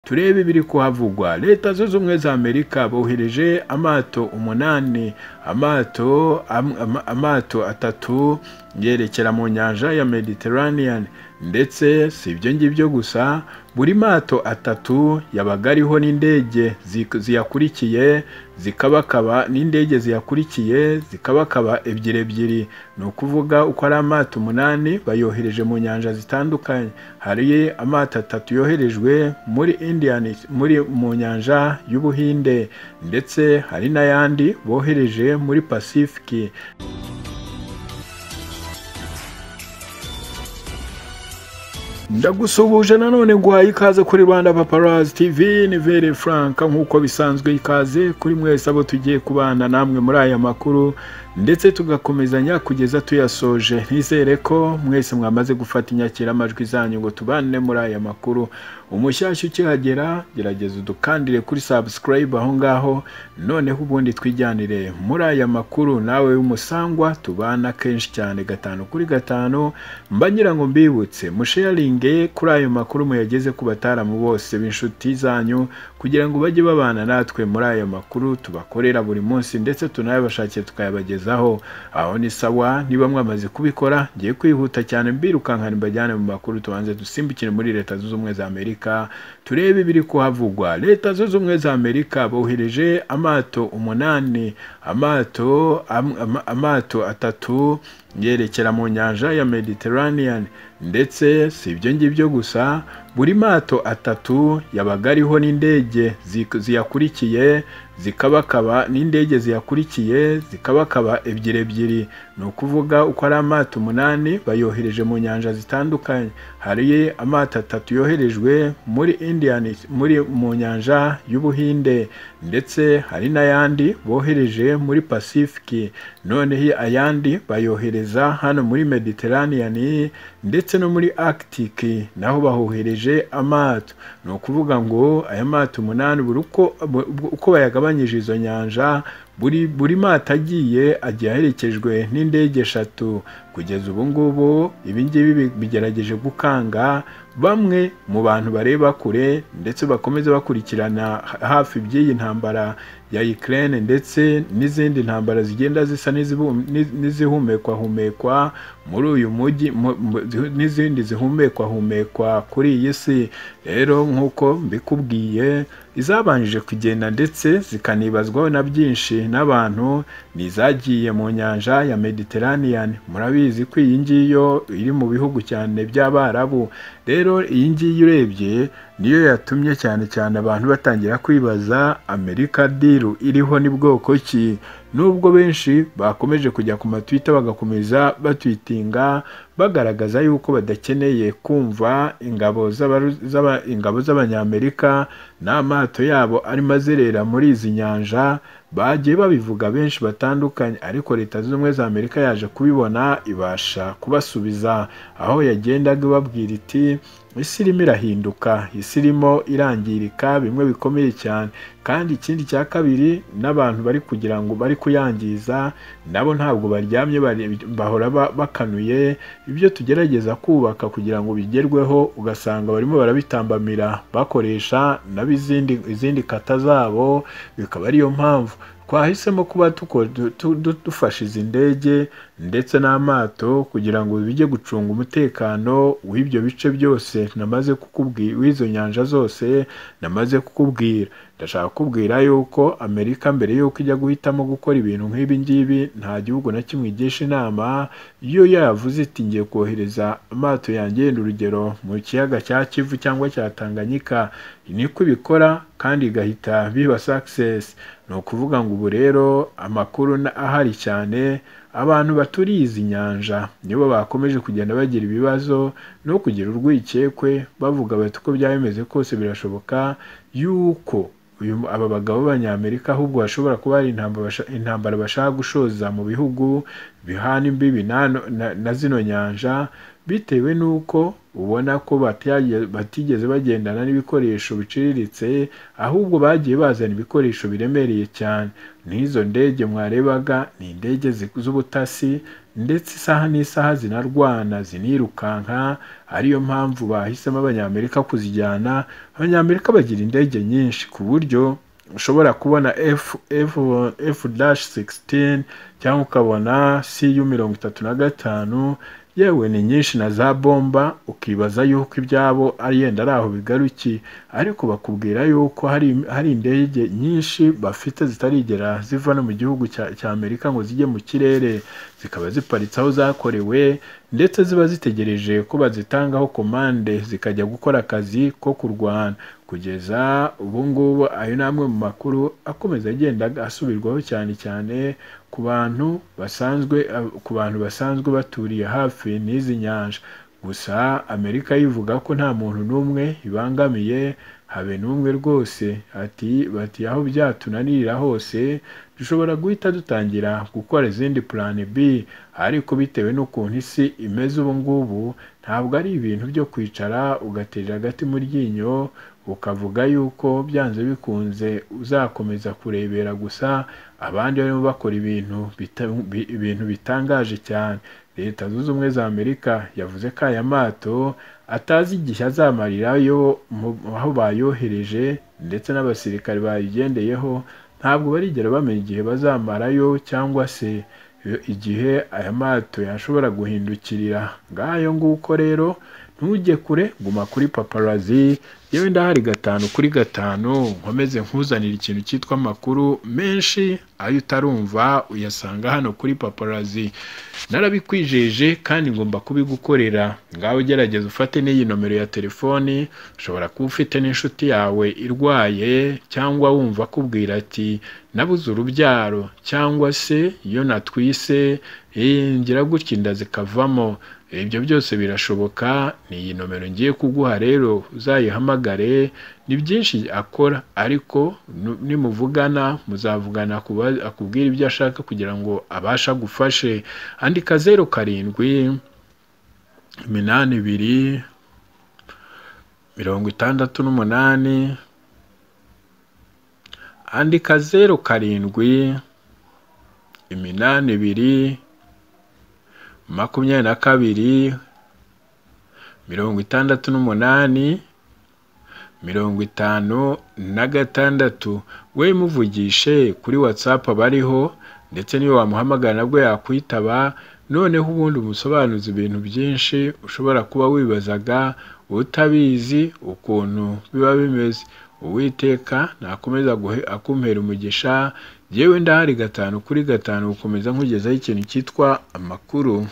turebe ibiri kuhavugwa leta zunze ubumwe za amerika bohereje amato umunani amato amato atatu yerekera mu nyanja ya mediterranean ndetse si ibyo ngibyo gusa buri mato atatu yabaga ariho n'indege ziyakurikiye zikabakaba n'indege ziyakurikiye zikabakaba ebyiri ebyiri ni ukuvuga uko ari amato umunani bayohereje mu nyanja zitandukanye hari amato atatu yoherejwe muri indian muri mu nyanja y'ubuhinde ndetse hari n'ayandi bohereje muri pasifiki ndagusuhuje nanone guhaye ikaze kuri rwanda paparazi tv ni vere frank nk'uko bisanzwe ikaze kuri mwese abo tugiye kubana namwe muri aya makuru ndetse tugakomezanya kugeza tuyasoje nizere ko mwese mwamaze gufata inyakiramajwi zanyu ngo tubane muri aya makuru umushyashya ukihagera gerageza udukandire kuri sabusikarayibu aho ngaho noneho ubundi twijyanire muri aya makuru nawe w'umusangwa tubana kenshi cyane gatanu kuri gatanu mba ngira ngo mbibutse musheyaringe kuri ayo makuru muyageze ku bataramu bose b'inshuti zanyu kugira ngo bajye babana natwe muri ayo makuru tubakorera buri munsi ndetse tunayabashakiye tukayabagezaho aho ni sawa niba mwamaze kubikora ngiye kwihuta cyane mbirukankana mbajyane mu makuru tubanze dusimbukire muri leta zunze ubumwe za amerika turebe ibiri kuhavugwa leta zunze ubumwe za amerika bohereje amato umunani amato am, am, amato atatu yerekera mu nyanja ya mediterranean ndetse si ibyo ngibyo gusa buri mato atatu yabaga ariho n'indege ziyakurikiye zikabakaba n'indege ziyakurikiye zikabakaba ebyiri ebyiri ni ukuvuga uko ari amato umunani bayohereje mu nyanja zitandukanye hari amato atatu yoherejwe muri indian muri mu nyanja y'ubuhinde ndetse hari n'ayandi bohereje muri pasifiki noneho ayandi bayohereza hano muri mediterranean ndetse no muri arctic naho bahohereje amato ni ukuvuga ngo aya mato umunani buri uko bayagabanyije izo nyanja buri buri mato agiye agiye aherekejwe n'indege eshatu kugeza ubu ngubu ibi ngibi bigerageje gukanga bamwe mu bantu bareba kure ndetse bakomeza bakurikirana hafi by'iyi ntambara ya Ukraine ndetse n'izindi ntambara zigenda zisa n'izihumekwa-humekwa muri uyu mujyi n'izindi zihumekwa-humekwa kuri iyi si rero nk'uko mbikubwiye izabanjije kugenda ndetse zikanibazwaho na byinshi n'abantu ni izagiye mu nyanja ya mediterranean murabizi ko iyi ngiyo iri mu bihugu cyane by'abarabu rero iyi ngiyi urebye niyo yatumye cyane cyane abantu batangira kwibaza amerika diru iriho ni bwoko ki nubwo benshi bakomeje kujya ku matwita bagakomeza batwitinga bagaragaza yuko badakeneye kumva ingabo z'abanyamerika n'amato yabo arimo azerera muri izi nyanja bagiye babivuga benshi batandukanye ariko leta zunze ubumwe za amerika yaje kubibona ibasha kubasubiza aho yagendaga ibabwira iti isi irimo irahinduka isi irimo irangirika bimwe bikomeye cyane kandi ikindi cya kabiri n'abantu bari kugira ngo bari kuyangiza nabo ntabwo baryamye bahora bakanuye ibyo tugerageza kubaka kugira ngo bigerweho ugasanga barimo barabitambamira bakoresha nabo izindi kata zabo bikaba ariyo mpamvu twahisemo kuba dufashe izi ndege ndetse n'amato kugira ngo bijye gucunga umutekano w'ibyo bice byose namaze kukubwira w'izo nyanja zose namaze kukubwira ndashaka kukubwira yuko amerika mbere y'uko ijya guhitamo gukora ibintu nk'ibi ngibi nta gihugu na kimwe igisha inama iyo yavuze iti ngiye kohereza amato yangenda urugero mu kiyaga cya kivu cyangwa cya tanganyika niko ibikora kandi igahita biba sakisesi ni ukuvuga ngo ubu rero amakuru ahari cyane abantu baturiye izi nyanja nibo bakomeje kugenda bagira ibibazo no kugira urwikekwe bavuga bati uko byaba bimeze kose birashoboka yuko aba bagabo b'abanyamerika ahubwo bashobora kuba hari intambara bashaka gushoza mu bihugu bihana imbibi na zino nyanja bitewe n'uko ubona ko batigeze bagendana n'ibikoresho biciriritse ahubwo bagiye bazana ibikoresho biremereye cyane n'izo ndege mwarebaga ni indege z'ubutasi ndetse isaha n'isaha zinarwana zinirukanka ariyo mpamvu bahisemo abanyamerika kuzijyana abanyamerika bagira indege nyinshi ku buryo ushobora kubona f dash 16 cyangwa ukabona cu mirongo itatu na gatanu yewe ni nyinshi na za bomba ukibaza yuko ibyabo ari yenda ari aho bigaruki ariko bakubwira yuko hari, hari indege nyinshi bafite zitarigera ziva no mu gihugu cya, cya amerika ngo zijye mu kirere zikaba ziparitse aho zakorewe ndetse ziba zitegereje ko bazitangaho komande zikajya gukora akazi ko kurwana kugeza ubu ngubu ayo ni amwe mu makuru akomeza agenda asubirwaho cyane cyane ku bantu basanzwe ku bantu basanzwe baturiye hafi n'izi nyanja gusa amerika yivuga ko nta muntu n'umwe ibangamiye habe n'umwe rwose ati bati aho byatunanirira hose dushobora guhita dutangira gukora izindi purani b ariko bitewe n'ukuntu isi imeze ubu ngubu ntabwo ari ibintu byo kwicara ugaterera agati mu ryinyo ukavuga yuko byanze bikunze uzakomeza kurebera gusa abandi barimo bakora ibintu ibintu bitangaje cyane leta zunze ubumwe za amerika yavuze ko aya mato atazi igihe azamarirayo aho bayohereje ndetse n'abasirikare bayigendeyeho ntabwo barigera bamenya igihe bazamarayo cyangwa se igihe aya mato yashobora guhindukirira ngayo nguko rero ntujye kure guma kuri paparazi yewe ndahari gatanu kuri gatanu nkomeze nkuzanira ikintu cyitwa amakuru menshi ayo utarumva uyasanga hano kuri paparazi narabikwijeje kandi ngomba kubigukorera ngaho ugerageza ufate n'iyi nomero ya telefoni ushobora kuba ufite n'inshuti yawe irwaye cyangwa wumva akubwira ati nabuze urubyaro cyangwa se iyo natwise ngira gutya inda zikavamo ibyo byose birashoboka ni iyi nomero ngiye kuguha rero uzayihamagare ni byinshi akora ariko nimuvugana muzavugana akubwira ibyo ashaka kugira ngo abashe agufashe andika zeru karindwi iminani ibiri mirongo itandatu n'umunani andika zeru karindwi iminani ibiri makumyabiri na kabiri mirongo itandatu n'umunani mirongo itanu na gatandatu we muvugishe kuri watsapu abariho ndetse niyo wamuhamagara nabwo yakwitaba noneho ubundi umusobanuza ibintu byinshi ushobora kuba wibazaga utabizi ukuntu biba bimeze uwiteka nakomeza akumpera umugisha yewe ndahari gatanu kuri gatanu gukomeza nkugezaho ikintu cyitwa amakuru